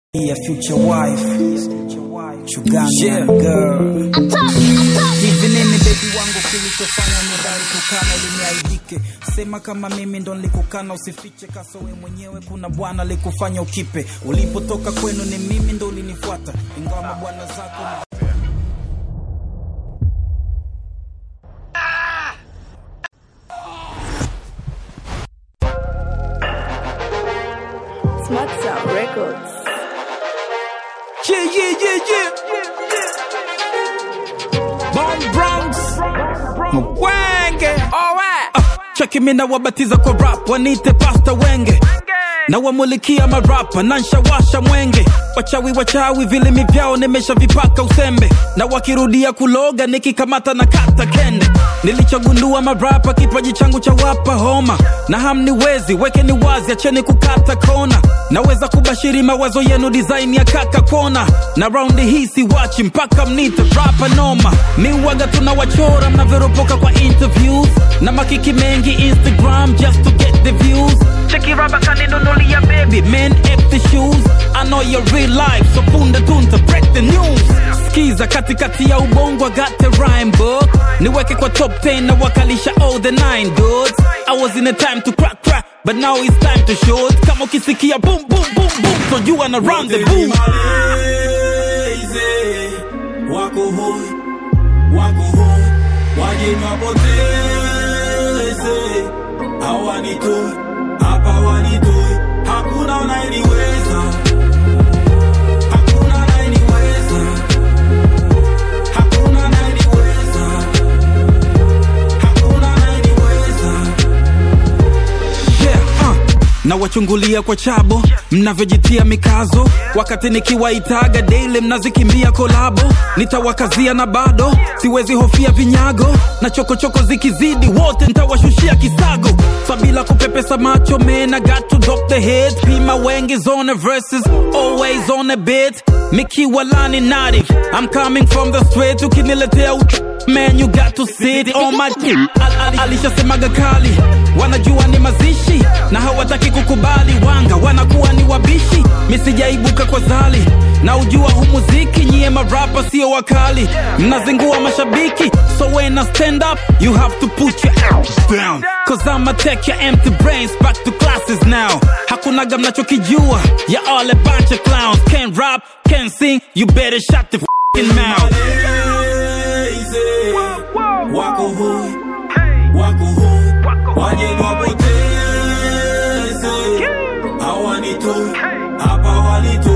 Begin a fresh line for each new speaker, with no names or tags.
your future wife Chuganga girl hivi nini bebi wangu kilichofanya nidhani kukana liniaibike sema kama mimi ndo nilikukana usifiche kasowe mwenyewe kuna bwana likufanya ukipe ulipotoka kwenu ni mimi ndo ulinifuata ingawa mabwana zako
Smart Sound Records.
Yeah, yeah, yeah, yeah. Bomb Bronx. Mwenge.
Alright.
Cheki mina wabatiza kwa rap, wanite pasta wenge na wamulikia marapa na nshawasha mwenge wachawi wachawi vilimi vyao nimeshavipaka usembe na wakirudia kuloga nikikamata na kata kende nilichogundua marapa kipaji changu cha wapa homa na hamniwezi wekeni wazi acheni kukata kona naweza kubashiri mawazo yenu design ya kaka kona na raundi hii siwachi mpaka mnite rapa noma miwaga tunawachora mnavyoropoka kwa interviews na makiki mengi instagram just to get the views cheki raba kaninunulia baby men empty shoes i know your real life so punde tunta break the news skiza katikati ya ubongo I got the rhyme book niweke kwa top 10 na wakalisha all the nine dudes i was in a time to crack crack but now it's time to shoot kama ukisikia boom boom boom boom so you wanna run the boom
Malezi, wako hoi, wako hoi, waje mapoteze, hawanitoi, hapa wanitoi, hakuna unayeniweza, hakuna unayeniweza, hakuna unayeniweza, hakuna unayeniweza.
yeah, uh. na wachungulia kwa chabo mnavyojitia mikazo wakati nikiwaitaga daily mnazikimbia kolabo nitawakazia na bado siwezi hofia vinyago na chokochoko zikizidi wote ntawashushia kisago sabila kupepesa macho man I got to drop the head pima wengi zone verses always on a bit mikiwa lani native I'm coming from the straight ukiniletea ut man you got to sit on my tip Al -al alishasemaga kali wanajua ni mazishi na hawataki kukubali wanga wanakuwa ni wabishi misijaibuka kwa zali na ujua hu muziki nyie marapa sio wakali mnazingua mashabiki so when I stand up you have to put your arms down cause I'ma take your empty brains back to classes now hakunaga mnachokijua ya all a bunch of clowns can't rap can't sing you better shut the f***ing mouth
Malezi, wako hoi, wako hoi, waje wapoteze, hawanitoi, hapa wanitoi.